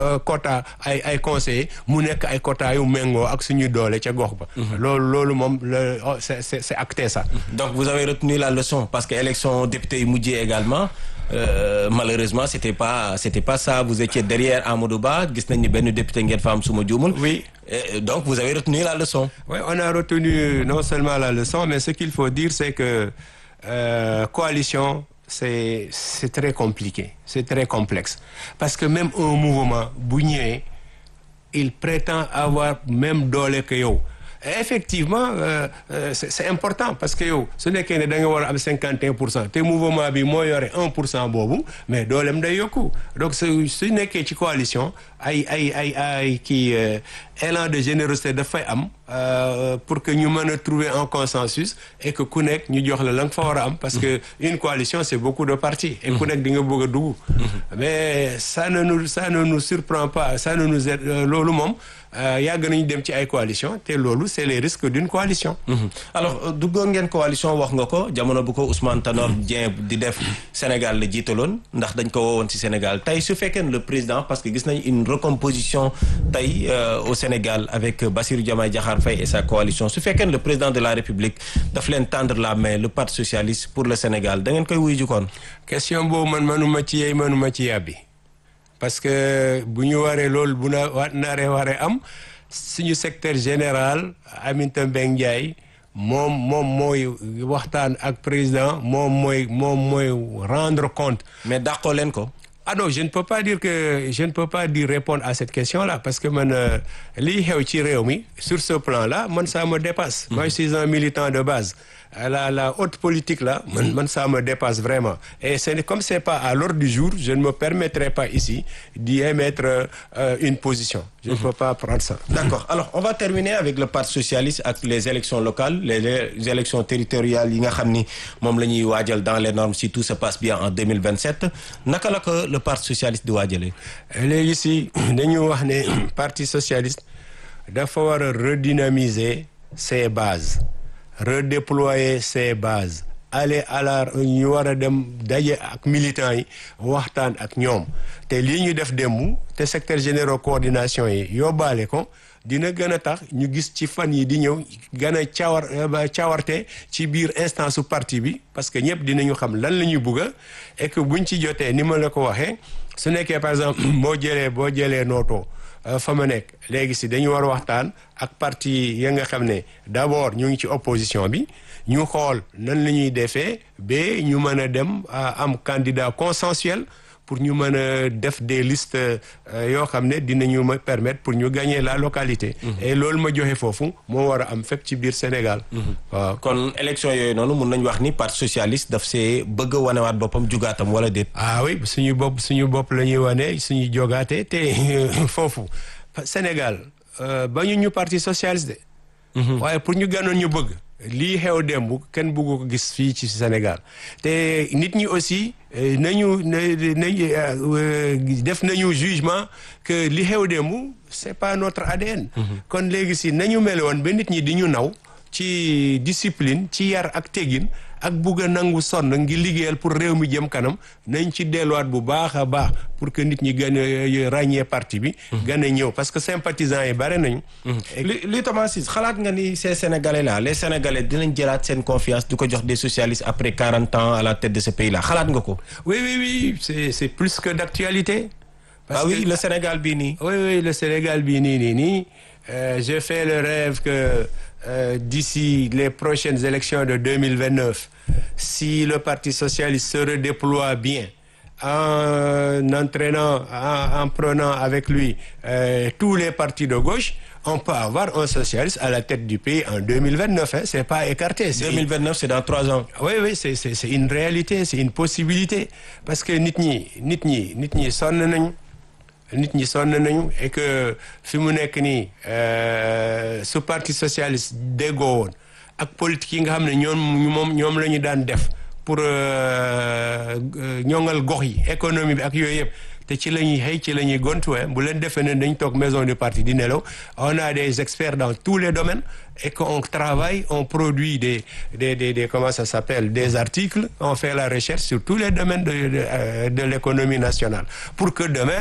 quota ay ay conseillers mu nekk ay quota yu méngoo ak suñu doole ca gox ba. loolu loolu moom le c'est c'est c'est acté ça. donc vous avez retenu la leçon parce que élection député yi mujjee également. Euh, malheureusement c'était pas c'était pas ça vous étiez derrière Amadou Ba gis nañ ni benn député ngeen fa am suma juumul. oui Et donc vous avez retenu la leçon. oui on a retenu non seulement la leçon mais ce qu'il faut dire c'est que euh, coalition c'est c'est très compliqué c'est très complexe parce que même un mouvement bu ñëwee il prétend avoir même doole que yow. effectivement euh, euh, c'est, c'est important parce que yow su nekkee ne da nga war a am cinquante et un pour cent te mouvement bi moo yore un pour cent boobu mais dooleem day yokku donc su su nekkee ci coalition ay ay ay ay kii élan de générosité dafay am pour que ñu mën a trouver un consensus et que ku nekk ñu jox la la nga fa war a am parce que une coalition c'est beaucoup de partis et ku nekk di nga bëgg a dugg mais ça ne nous ça ne nous surprend pas ça ne nous aide loolu moom yàgg nañu dem ci ay coalition te loolu c'est les risques d'une coalition alors duggoon ngeen coalition wax nga ko jamono bu ko Ousmane Tanor Dieng di def Sénégal la jiitaloon ndax dañ ko woowoon ci Sénégal tey su fekkee le président parce que gis nañ une recomposition tey au Sénégal avec Bassirou Diomaye Diakhar Faye et sa coalition su fekkee le président de la République daf leen tendre la main le parti socialiste pour le Sénégal da ngeen koy wuyu jukkoon question boobu man manuma ci yeey manuma ci yàbbi parce que bu ñu waree loolu bu na wa naree waree am suñu secteur général Aminata Mbengue Ndiaye moom moom mooy waxtaan ak président moom mooy moom mooy rendre compte mais dàqoo leen ko ah non je ne peux pas dire que je ne peux pas dire répondre à cette question-là parce que man lii xew ci réew mi sur ce plan-là man ça me dépasse. moi je suis un militant de base. la la haute politique là man man ça me dépasse vraiment et c'est comme c'est pas à l'ordre du jour je ne me permettrai pas ici d'y émettre euh, une position. je ne peux pas prendre ça. d'accord alors on va terminer avec le parti socialiste ak les élections locales les, les élections territoriales yi nga xam ni moom la ñuy waajal dans les normes si tout se passe bien en 2027 naka la ko le parti socialiste di waajalee. léegi si dañu wax ne parti socialiste dafa war a redynamiser ses bases redéployer ses bases aller à la ñu war a dem daje ak militants yi waxtaan ak ñoom te lii ñu def démb te secteur général coordination yi yóbbaale ko dina gën a tax ñu gis ci fan yi di ñëw gën a cawar cawarte ci biir instance su parti bi parce que ñëpp dinañu xam lan la ñuy bugga et que buñ ci jotee ni ma la ko waxee su nekkee par exemple boo jëlee boo jëlee nootoo fa ma nekk léegi si dañu war a waxtaan ak parti ya nga xam ne d'abord ñu ngi ci opposition bi ñu xool nan la ñuy defee ba ñu mën a dem am candidat consensuel pour ñu mën a def des listes yoo xam ne dinañu ma permettre pour ñu gagner la localité. et loolu ma joxe foofu moo war a am fépp ci biir Sénégal. waaw kon élection yooyu noonu mun nañu wax ni parti socialiste daf see bëgg a wanewaat boppam jugaatam wala déet. ah oui suñu bopp suñu bopp la ñuy wane suñu jogaate te foofu Sénégal ba ñu ñu parti socialiste de. waaye pour ñu ganoon ñu bëgg. lii xew démb kenn bëggu ko gis fii ci Sénégal te nit ñi aussi nañu nañu def nañu jugement que li xew démb c'est pas notre ADN. kon léegi si nañu mel woon ba nit ñi di ñu naw ci discipline ci yar ak teggin ak bugg a nangu sonn ngi liggéeyal pour réew mi jëm kanam nañ ci delluwaat bu baax a baax pour que nit ñi gën a ràññee parti bi. gën a ñëw parce que sympathisants yi bare nañu. li li Thomas Ciss xalaat nga ni ces sénégalais là les sénégalais dinañ jëlaat seen confiance du ko jox des socialistes après quarante ans à la tête de ce pays là xalaat nga ko. oui oui oui c'est c'est plus que d'actualité. parce ah oui que... le Sénégal bii nii. oui oui le Sénégal bii nii nii nii je fais le rêve que. Euh, d'ici les prochaines élections de 2029 si le Parti socialiste se redéploie bien en entraînant en, en prenant avec lui euh, tous les partis de gauche on peut avoir un socialiste à la tête du pays en 2029 hein, c'est pas écarté c'est 2029 c'est dans trois ans oui oui c'est c'est c'est une réalité c'est une possibilité parce que nit ñi nit ñi nit ñi sonn nañu nit ñi sonn nañu et que fi mu nekk nii su parti socialiste déggoo woon ak politique yi nga xam ne ñoom moom ñoom la ñu daan def pour ñoŋal gox yi économie bi ak yooyu yëpp te ci la ñuy xëy ci la ñuy gontu bu leen defee ne dañ toog maison du parti di nelaw on a des experts dans tous les domaines et qu'on travaille on produit des des des des comment ça s'appelle des articles on fait la recherche sur tous les domaines de de, de l'économie nationale pour que demain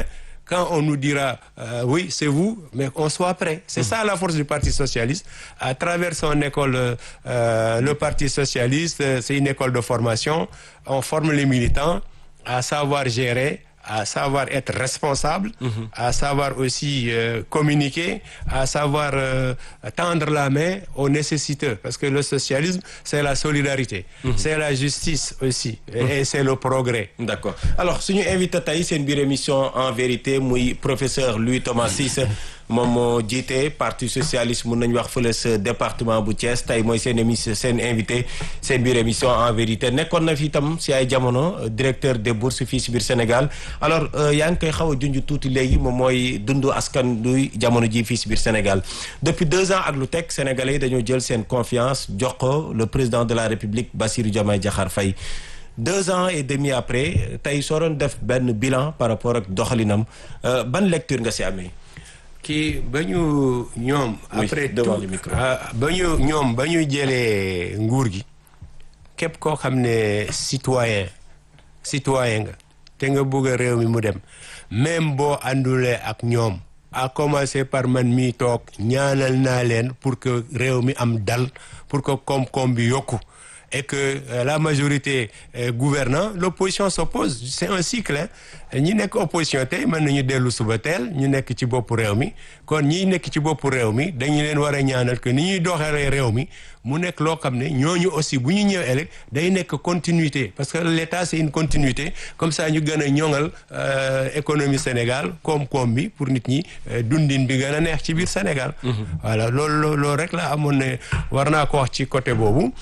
quand on nous dira euh, oui c'est vous mais qu'on soit prêt c'est ça la force du Parti socialiste à travers son école euh, le Parti socialiste c'est une école de formation on forme les militants à savoir gérer à savoir être responsable, mmh. à savoir aussi euh, communiquer, à savoir euh, tendre la main aux nécessiteux. Parce que le socialisme, c'est la solidarité, mmh. c'est la justice aussi, et, mmh. et c'est le progrès. D'accord. Alors, suñu invité tey seen biir émission en vérité muy professeur Louis Thomas Cissé moom moo jiite parti socialiste mun nañu wax fële sa département bu Thiès tey mooy seen émission seen invité seen biir émission en vérité nekkoon na fi itam si ay jamono directeur des bourses fii si biir Sénégal alors yaa ngi koy xaw a junj tuuti léegi moom mooy dundu askan duy jamono ji fii si biir Sénégal depuis deux ans ak lu teg sénégalais yi dañoo jël seen confiance jox ko le président de la République Bassirou Diomaye Diakhar Faye deux ans et demi après tey soo doon def benn bilan par rapport ak doxalinam ban lecture nga si amee. kii ba ñu ñoom. après tout ba ñu ñoom ba ñu jëlee nguur gi képp koo xam ne citoyen citoyen nga te nga bëgg a réew mi mu dem même boo àndulee ak ñoom à commencer par man mi toog ñaanal naa leen pour que réew mi am dal pour que koom-koom bi yokku et que euh, la majorité euh, gouvernant l'opposition s'oppose c'est un cycle ñi nekk opposition tey mën nañu dellu suba teel ñu nekk ci boppu réew mi kon ñi nekk ci boppu réew mi dañu leen war a ñaanal que ni ñuy doxalee réew mi mu nekk loo xam ne ñooñu aussi bu ñu ñëw ëllëg day nekk continuité parce que l'État c'est une continuité comme ça ñu gën a ñoŋal économie Sénégal koom-koom bi pour nit ñi dundin bi gën a neex ci biir Sénégal. voilà loolu loolu rek la amoon ne war naa ko wax ci côté boobu.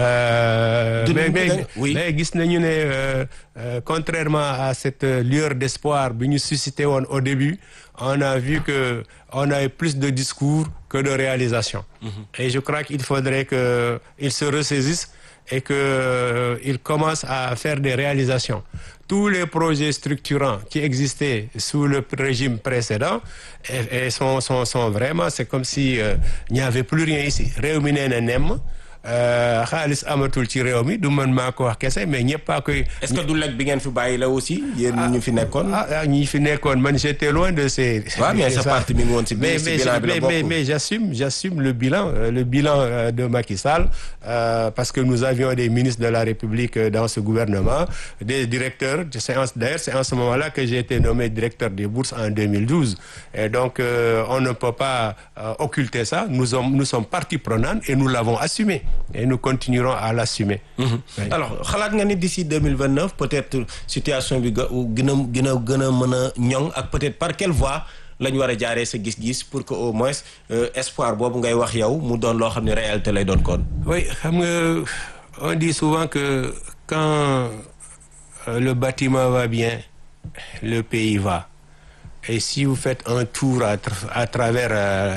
mais mais gis nañu ne contrairement à cette lueur d'espoir bi ñu suscité woon au début on a vu que on a eu plus de discours que de réalisation. et je crois qu'il faudrait que il se ressaisisse et que euh, il commence à faire des réalisations. Tous les projets structurants qui existaient sous le régime précédent et, et sont, sont, sont vraiment, c'est comme si euh, il n'y avait plus rien ici. réew mi nee na nemm xaalis amatul ci réew mi du man maa ko wax kese mais ñëpp a koy. est-ce que du lekk bi ngeen fi bàyyi la aussi. yéen ñu fi nekkoon. ah ñi fi nekkoon man j'étais loin de ces. waaw mais sa parti mi ngi woon si biir si bilan bi la bokk mais mais j'assume j'assume le bilan le bilan de Macky Sall euh, parce que nous avions des ministres de la République dans ce gouvernement des directeurs d'ailleurs c'est en ce moment-là que j'ai été nommé directeur des bourses en 2012 et donc euh, on ne peut pas euh, occulter ça nous sommes nous sommes partie prenante et nous l'avons assumé. et nous continuerons à l'assumer. Mmh. Oui. alors xalaat nga ni d'ici deux mille vingt neuf peut-être situation bi ga gën a gën a gën a mën a ñoŋ ak peut-être par quelle voie la ñu war a jaaree sa gis-gis pour que au moins euh, espoir boobu ngay wax yow mu doon loo xam ne réalité lay doon kon. oui xam nga on dit souvent que quand euh, le bâtiment va bien le pays va. et si vous faites un tour à, tra à travers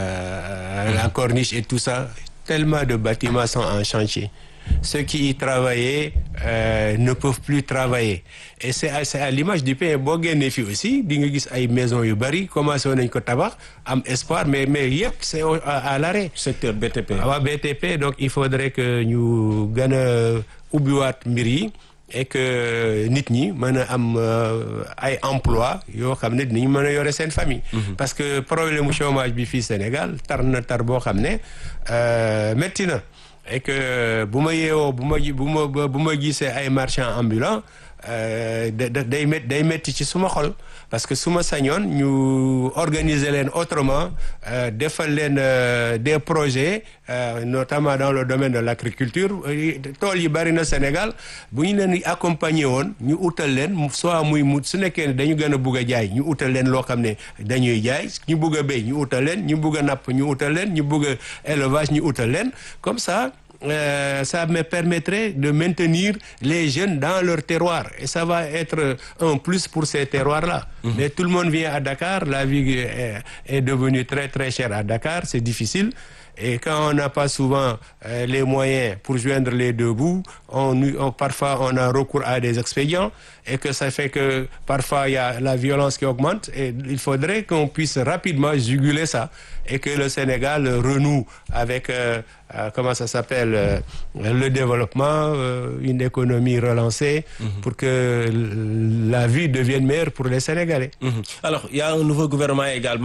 euh, la corniche et tout ça. tellement de bâtiments sont en chantier ceux qui y travaillaient euh, ne peuvent plus travailler et c'est à, c'est à l'image du pays boo génnee fii aussi di nga gis ay maisons yu bari commencé nañ ko tabax am espoir mais mais yëpp c'est à, à l'arrêt secteur BTP waaw BTP donc il faudrait que ñu gën a ubbiwaat mbir yi et que nit ñi mën a am ay emploi yoo xam ne dinañ mën a yore seen famille parce que problème mu chômage bi fii Sénégal tar na tar boo xam ne métti na et que bu ma yeewoo bu ma bu ma bu ma gisee ay marchands ambulants day mét day métti ci suma xol parce que su ma sañoon ñu organiser leen autrement defal leen des projets notamment dans le domaine de l'agriculture tool yi bari na Sénégal bu ñu leen accompagner woon ñu utal leen soit muy mu su nekkee ne dañu gën a bugg a jaay ñu utal leen loo xam ne dañuy jaay ñu bugg a béy ñu utal leen ñu bugg a napp ñu utal leen ñu bugg a élevage ñu utal leen comme ça Euh, ça me permettrait de maintenir les jeunes dans leur terroir et ça va être un plus pour ces terroirs-là. Mmh. Mais tout le monde vient à Dakar, la vie est, est devenue très très chère à Dakar, c'est difficile Et quand on n'a pas souvent euh, les moyens pour joindre les deux bouts, on, on- parfois on a recours à des expédients et que ça fait que parfois il y a la violence qui augmente et il faudrait qu'on puisse rapidement juguler ça et que le Sénégal renoue avec, euh, euh, comment ça s'appelle, euh, le développement, euh, une économie relancée pour que l- la vie devienne meilleure pour les Sénégalais. Mhm. Alors, il y a un nouveau gouvernement également